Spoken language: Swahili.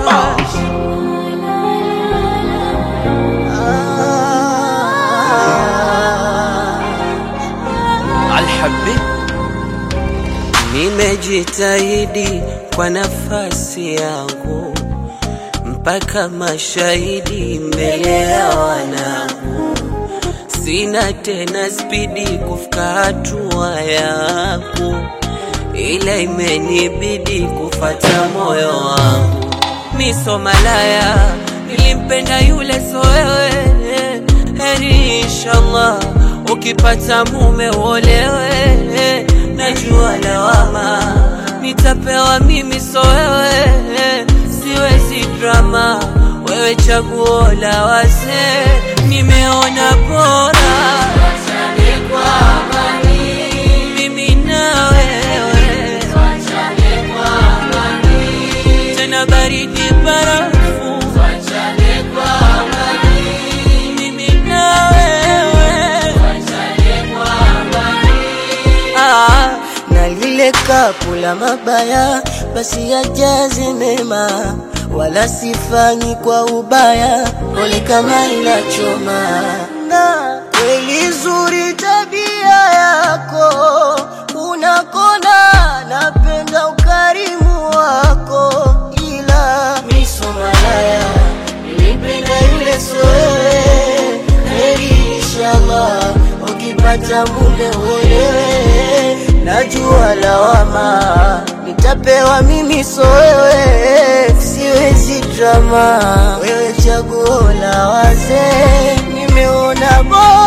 Alhabib Nimejitahidi kwa nafasi yangu mpaka mashahidi mbele ya wanangu, sina tena spidi kufika hatua yangu, ila imenibidi kufata moyo wangu. Miso malaya nilimpenda yule, so wewe, heri inshallah ukipata mume uolewe, najua lawama nitapewa mimi, so wewe, siwezi drama, wewe chaguo la wazee, nimeona bora mimi na wewe, tena baridi barafu, mimi na wewe Ah, na lile kapu la mabaya basi yajaze mema, wala sifanyi kwa ubaya, pole kama inachoma. Na kweli zuri tabia yako, unakona, napenda ukarimu wako, ila miso malaya nilipenda yule so wewe, heri inshallah ukipata mume uolewe, najua lawama nitapewa mimi, so wewe, siwezi drama, wewe chaguo la wazee, nimeona bora